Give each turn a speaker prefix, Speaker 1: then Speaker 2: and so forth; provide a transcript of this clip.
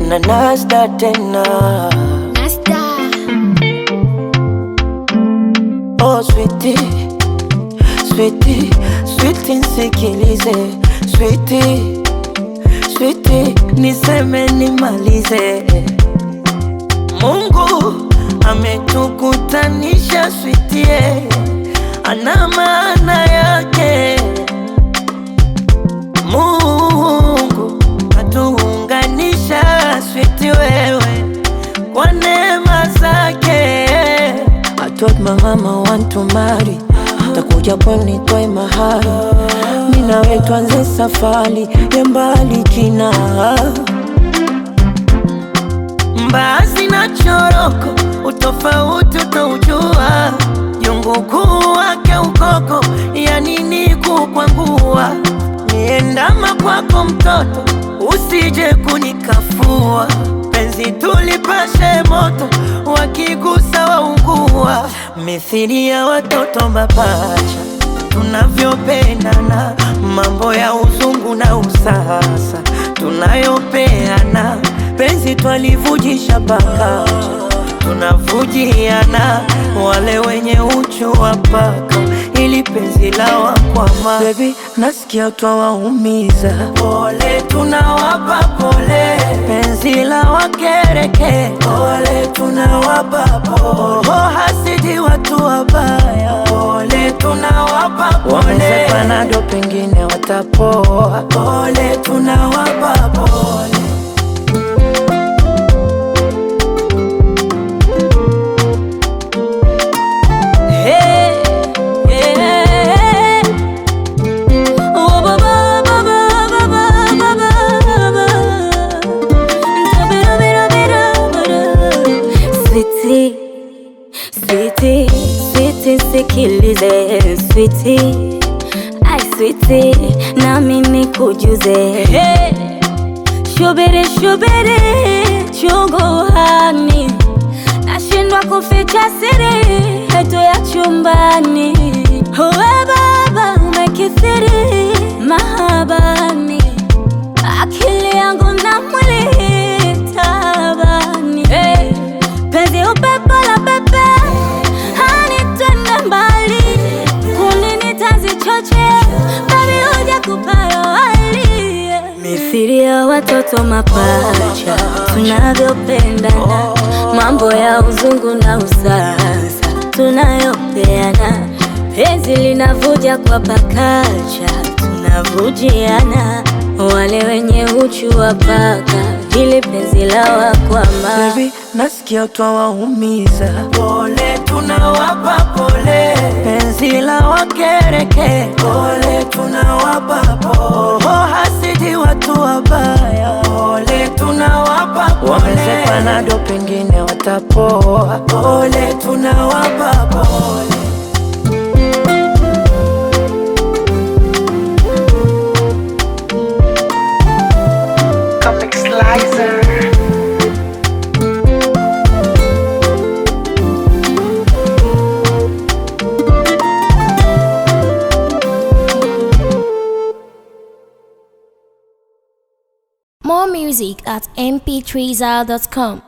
Speaker 1: na Nasda tena.
Speaker 2: Nasta.
Speaker 1: Oh sweetie, sweetie, sweetie nisikilize, sweetie, sweetie niseme nimalize. Mungu ametukutanisha sweetie, ana maana yake. Mungu atuunganisha sweetie wewe kwa neema zake. I told my mama want to marry, takuja pwani nitoe mahari, mimi nawe tuanze safari ya mbali kina mbaazi na choroko, utofauti utaujua, jungu kuu wake ukoko, ya nini kukwangua, niendama kwako mtoto, usije kunikafua, penzi tulipashe moto, wakigusa waungua, mithili ya watoto mapacha tunavyopendana, mambo ya uzungu na usasa tunayopeana, penzi twalivujisha paka tunavujiana, wale wenye uchu wa paka ili penzi la wakwama. Baby, nasikia twawaumiza, pole tunawapa pole, penzi la wakereke, pole tunawapa pole, oh, hasidi watu wabaya, pole tunawapa pole, wameze panado pengine watapoa, pole tunawapa pole.
Speaker 3: Hey, yeah. Oh, ba, ba, ba, ba, ba, ba, ba, ba, ba. Sweetie, sweetie, sweetie, sikilize sweetie, ai sweetie, na mimi kujuze hey. Shubiri shubiri chunguhani, nashindwa kuficha siri yetu ya chumbani. Uwe baba umekithiri mahabani, akili yangu na mwili tabani. Hey, penzi upepo la pepe hanitende mbali, kunini tazichoche babi huja kupayo hali mithili ya watoto mapacha tunavyopendana, mambo ya uzungu na usasa tunayopeana, penzi linavuja kwa pakacha tunavujiana, wale wenye uchu wa paka ili penzi la wakwama
Speaker 1: Baby, nasikia twawaumiza, pole tunawapa pole, penzi la wakereke, pole tunawapa pole, oh, hasidi watu wabaya, pole tunawapa pole, wameze panado pengine watapoa, pole tunawapa pole.
Speaker 4: Comic Slicer.
Speaker 2: More music at mp3zal.com.